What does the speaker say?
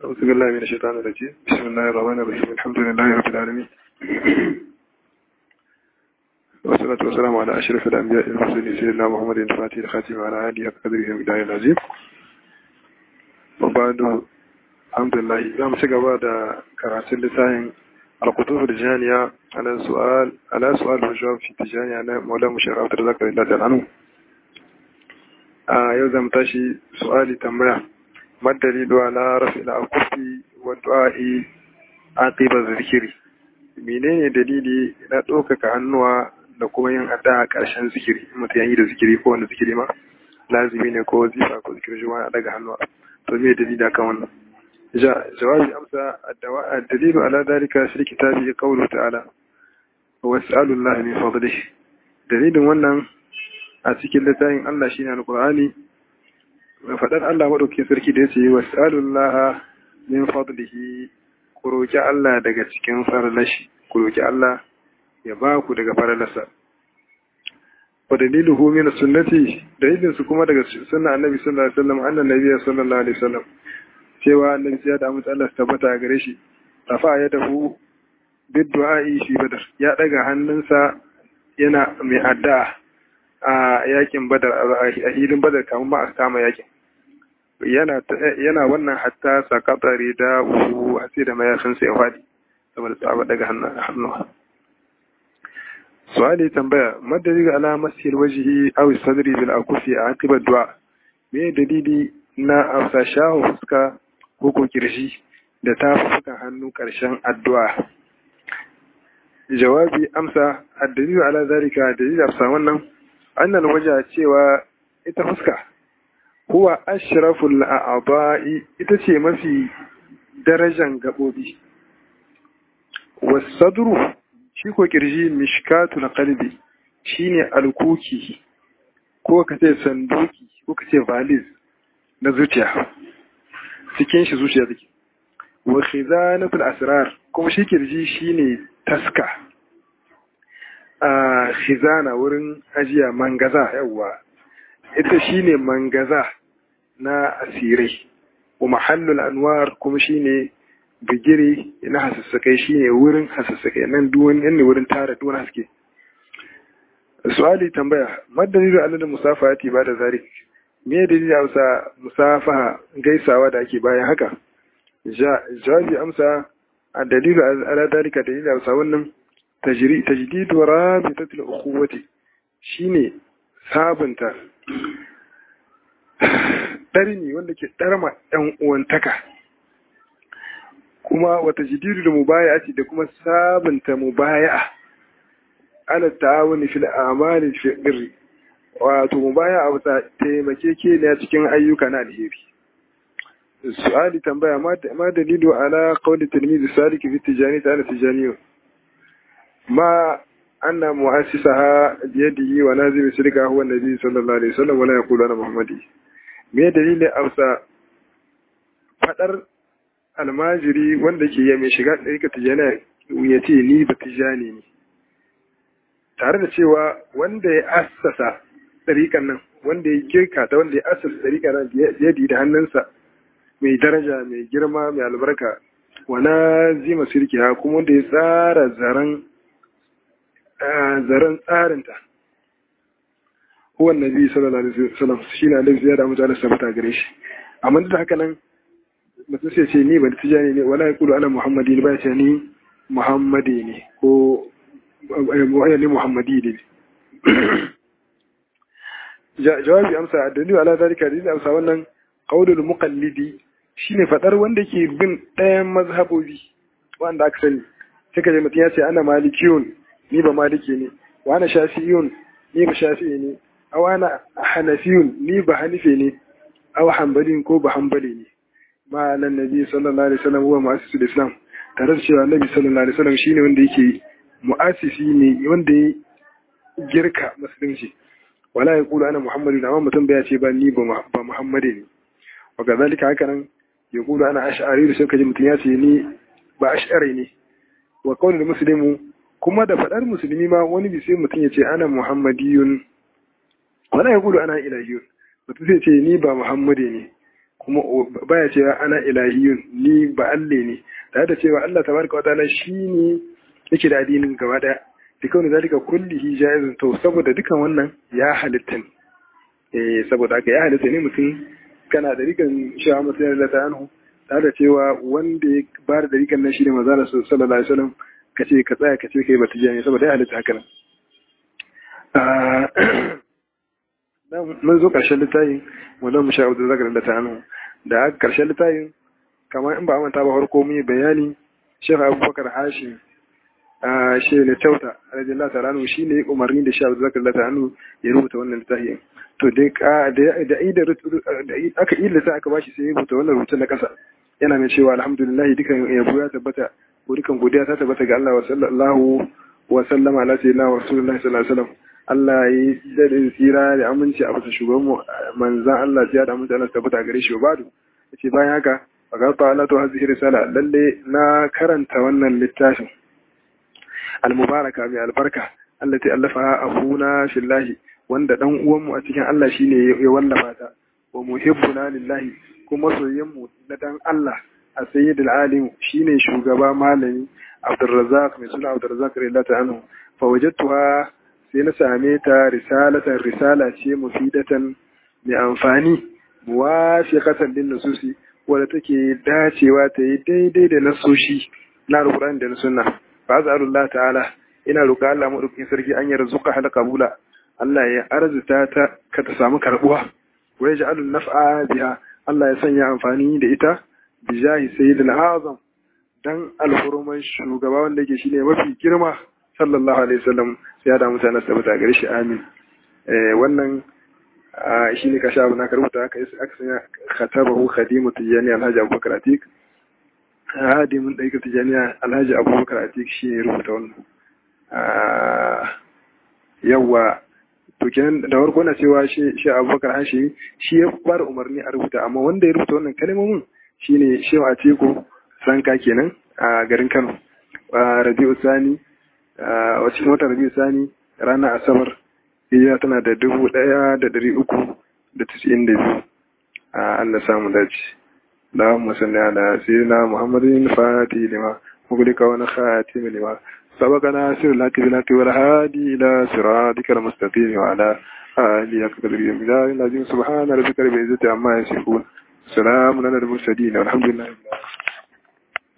أعوذ بالله من الشيطان الرجيم بسم الله الرحمن الرحيم الحمد لله رب العالمين والصلاة والسلام على أشرف الأنبياء والمرسلين سيدنا محمد الفاتح الخاتم على آله قدره ومقداره العظيم وبعد الحمد لله زام سيغا بعد كراسل لساين القطوف الجانية على سؤال على سؤال الجواب في التجاني على مولانا مشير عبد الرزاق الله تعالى عنه آه يوزم تاشي سؤالي تنبيه ما الدليل على رفع الأكف والدعاء عقب الذكر menene dalili na ɗaukaka hannuwa da kuma yin adda a ƙarshen zikiri mutum ya yi da zikiri ko wanda zikiri ma lazimi ne ko zifa ko zikiri shi a daga hannuwa to me dalili akan wannan jawabi amsa dalilu ala dalika shi kitabi qawlu ta'ala wa as'alu Allah min fadlihi dalilin wannan a cikin littafin Allah shine alqur'ani faɗar Allah maɗauki sarki da ya ce wa sa'alullaha min fadlihi ku roƙi Allah daga cikin farlashi ku roƙi Allah ya ba ku daga farlasa wa daliluhu min sunnati dalilin su kuma daga sunna annabi sallallahu alaihi wasallam annan nabi sallallahu alaihi wasallam cewa annabi ya da mutu Allah tabbata gare shi rafa ya dafu bid du'a'i fi badar ya daga hannunsa yana mai addu'a a yakin badar a hilin badar kamar ma a kama yakin yana wannan hatta sakatare da uku a sai da mayafinsa ya faɗi saboda tsaba daga hannuwa su'ali tambaya madari ga alamar siyar wajihi aw sadri bil akufi a akibar du'a me dalili na afsa shahu fuska ko ko kirshi da tafukan hannu karshen addu'a jawabi amsa addalilu ala zalika dalili afsa wannan annal waja cewa ita fuska huwa ashraful a'dha'i ita ce mafi darajan gabobi wasadru shi ko kirji mishkatul qalbi shine alkuki ko ka ce sanduki ko ka ce valiz na zuciya cikin shi zuciya take wa khizanatul asrar kuma shi kirji shine taska a khizana wurin ajiya mangaza yawa ita shine mangaza na asirai wa mahallul anwar kuma shine bigire na hasassakai shine wurin hasassakai nan duwan ne wurin tara duwan haske su'ali tambaya madalilu alal musafahati ba da zalik me dalili amsa musafaha gaisawa da ake bayan haka jawabi amsa a dalilu ala dalika dalili amsa wannan tajri tajdidu rabitatul ukhuwati shine sabunta ɗarni wanda ke ɗarma ɗan uwantaka kuma wata jidiru da mubaya ce da kuma sabunta mubaya ala ta'awuni fil amali fil birri wato mubaya a wata taimake ne cikin ayyuka na alheri su'ali tambaya ma dalilu ala qawli tilmizi saliki fi tijani ta ala tijaniyo ma anna mu'assisaha biyadihi wa nazimi sirka huwa nabi sallallahu alaihi wasallam wala yaqulu ana muhammadi me dalilin amsa fadar almajiri wanda ke ya mai shiga ɗarika tijana ya ce ni ba tijani ne tare da cewa wanda ya assasa ɗarikan nan wanda ya girka ta wanda ya assasa ɗarikan nan biyadi da hannunsa mai daraja mai girma mai albarka wa nazima sirkiha kuma wanda ya tsara zaren zaren tsarinta huwan nabi sallallahu alaihi wasallam shi ne alaihi ziyara mutu ala sabata gare shi amma da haka nan mutum sai ce ni ba da tijani ne wala ya kulu ana muhammadi ne ba ya ce ni muhammadi ne ko wani ne muhammadi ne jawabi amsa dalilu ala zalika dalilu amsa wannan qaulul muqallidi shine fadar wanda ke bin ɗayan mazhabobi wanda aka sani sai ka je mutum ya ce ana malikiyun ni ba maliki ne wa ana shafi'iyun ni ba shafi'i ne aw ana hanafiyun ni ba hanife ne aw hanbalin ko ba hanbali ne ma nan nabi sallallahu alaihi wasallam huwa mu'assisul islam tare da cewa nabi sallallahu alaihi wasallam shine wanda yake mu'assisi ne wanda ya girka musulunci wala ya kula ana muhammadu amma mutum bai ce ba ni ba muhammadi ne wa kazalika haka nan ya kula ana ash'ari da sai kaji mutum ya ce ni ba ash'ari ne wa kawai muslimu kuma da faɗar musulmi ma wani bi sai mutum ya ce ana muhammadiyun wala ya gudu ana ilahiyun mutum zai ce ni ba muhammadi ne kuma baya cewa ana ilahiyun ni ba alle ne tare da cewa Allah tabaraka wa ta'ala shine yake da addinin gaba daya bi kawai zalika kullihi jaizun to saboda dukan wannan ya halitta ne eh saboda haka ya halitta ne mutum kana da rikan shawa mutum da ta anhu tare da cewa wanda ya ba da rikan nan shine manzo sallallahu alaihi wasallam kace ka tsaya kace kai bata jiya ne saboda ya halitta haka nan mun zo ƙarshen littafin wanda mu sha da zakar da ta hannu da aka ƙarshen littafin kamar in ba manta ba farko mun yi bayani Sheikh Abubakar Hashim a shi ne tauta radiyallahu ta'ala anhu shine ya umarni da Sheikh Abubakar da ta hannu ya rubuta wannan littafin to dai da da aka yi littafin aka bashi sai ya rubuta wannan rubutun na ƙasa yana mai cewa alhamdulillah dukan yabo ya tabbata ko dukan godiya ta tabbata ga Allah wa sallallahu wa sallama ala sayyidina wa rasulullahi sallallahu alaihi wasallam Allah ya yi daɗin tsira da aminci a bisa shugaban manzan Allah ya da aminci Allah tabbata gare shi badu yace bayan haka fagarta Allah to hazihi risala lalle na karanta wannan littafin al-mubaraka mai albarka allati allafa abuna fillahi wanda dan uwanmu a cikin Allah shine ya wallafa ta wa muhibbuna lillahi kuma soyayyenmu na dan Allah a sayyidul alim shine shugaba malami Abdurrazzaq mai suna Abdurrazzaq radiyallahu anhu fa wajadtuha sai na same ta risalatan risala ce mufidatan mai amfani muwafiqatan lin nususi wadda take dacewa ta yi daidai da nasoshi na alquran da na sunna fa azalullah ta'ala ina roƙa Allah madaukakin sarki an yarzuka hal qabula Allah ya arzuta ta ka ta samu karbuwa wa yaj'alun naf'a biha Allah ya sanya amfani da ita bi jahi sayyidil azam dan alhuruman shugaba wanda yake shine mafi girma sallallahu alaihi wasallam ya da mutane su tabbata gare shi amin wannan shi ne kasha abu na karbuta aka yi aka sanya khatabahu khadimu tijani alhaji abubakar atik hadimin ɗaika tijani alhaji abubakar atik shi ne rubuta wannan yawa to kenan da farko na cewa shi abubakar hashi shi ya fara umarni a rubuta amma wanda ya rubuta wannan kalmomin shine shehu atiku sanka kenan a garin kano rabi'u sani a cikin watan rabi'u sani ranar asabar hijira tana da dubu ɗaya da ɗari uku da tisa'in da biyu a Allah samu dace da musalli ala sayyidina muhammadin fati lima mugulika wani khatimi lima sabaqana sirr lati bilati wal hadi ila siratikal mustaqim wa ala alihi akbar billahi lazim subhana rabbika rabbil izzati amma yasifun salamun ala al mursalin walhamdulillahi